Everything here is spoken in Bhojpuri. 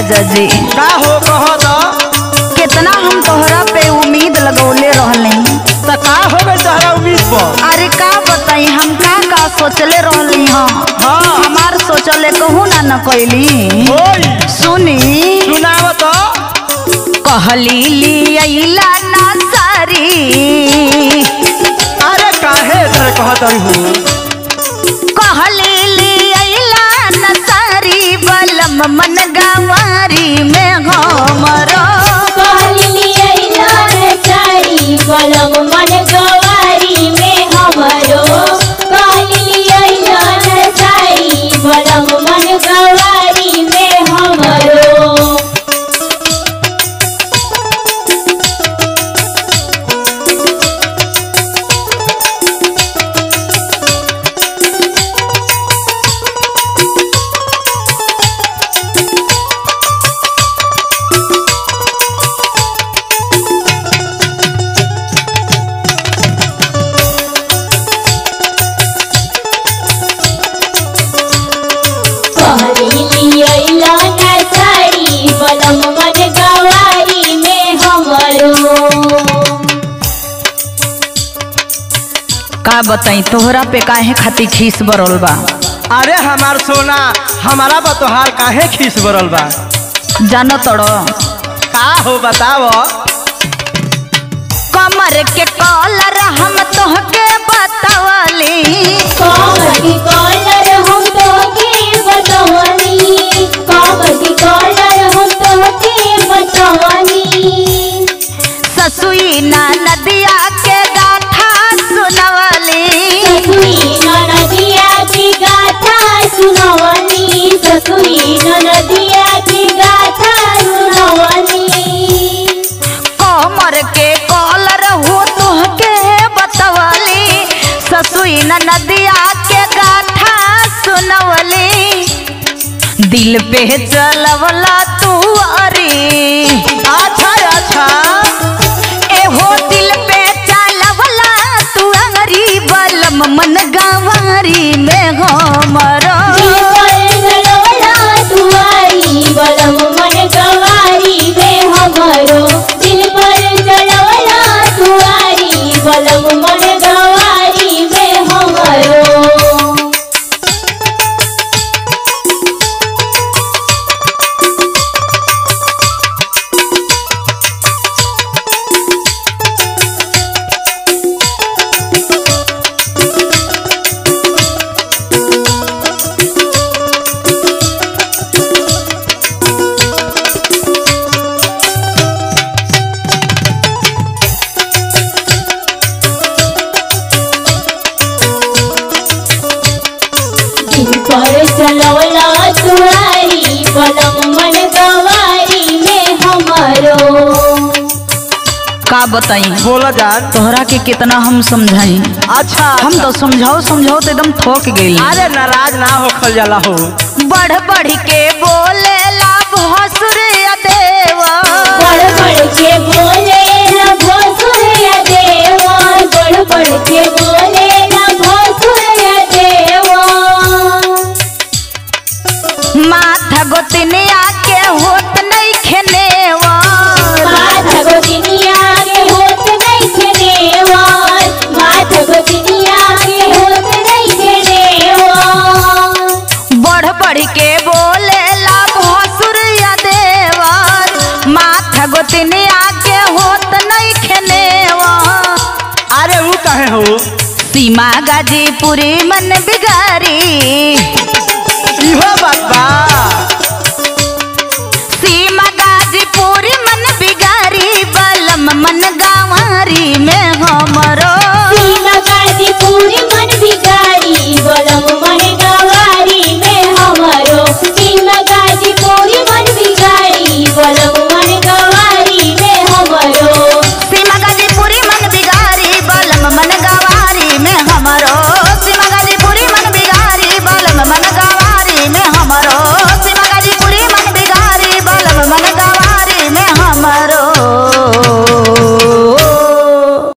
राजा जी का हो कह द कितना हम तोहरा पे उम्मीद लगौले रहले त का हो गई तोहरा उम्मीद पर अरे का बताई हम का का सोचले रहली हाँ हाँ हमार सोचले कहू ना न कैली ओई सुनी सुनाव तो कहली लियला ना सारी अरे काहे तोरे कहत रही हो कहली लियला ना सारी बलम मन गवारी में हमरो बलम मन गवारी में हमरो सारी बलम मन गवारी में हमरो कहली अइला ना साड़ी बलम मन गवारी में हमरो का बताई तोहरा पे काहे खातिर खीस बरल बा अरे हमार सोना हमारा बतोहार काहे खीस बरल बा जानो तड़ो का हो बताव कमर के कॉलर हम तोहके बतावली कामकी कॉलर हम तोके बतवनी कामकी कॉलर हम तोके बतवनी ससुई ना नदिया के गाथा सुनवली ससुई ननदिया की गाथा सुनवनी ससुई ननदिया की गाथा सुनवनी कमर के कॉलर हो तोहके बतावली ससुई ना नदिया के गाथा सुनवली दिल पे चलवला तू अरी अच्छा अच्छा एहो दिल पे चलवला तू अंगरी बलम मन गवारी में हमरो बलम मन गवारी में हमरो दिल पर चलवला तुआरी बलम मन गवारी में हमरो दिल पर चलवला तुआरी बलम मन गवारी में हमरो का बताई बोला जान तोहरा के कितना हम समझाई अच्छा हम तो समझाओ समझाओ तो एकदम थक गई अरे नाराज ना होखल जाला हो बढ़ बढ़ के बोले ला भसुर देवा बड़ बड़ के बोले न भोसुर देवा बड़ बड़ के बोले न भोसुर देवा माथा गोतनिया के होत नहीं खेनेवा माथा गोदिनिया के होत नहीं खेनेवा माथा गोदिनिया के होत नहीं खेनेवा बढ़ बढ़ के बोले ला भसुर देवा माथा गोतनिया के होत नहीं खेनेवा अरे वो कहे हो सीमा गाजीपुरी मन बिगारी इहो बात बा सीमा गाजीपुरी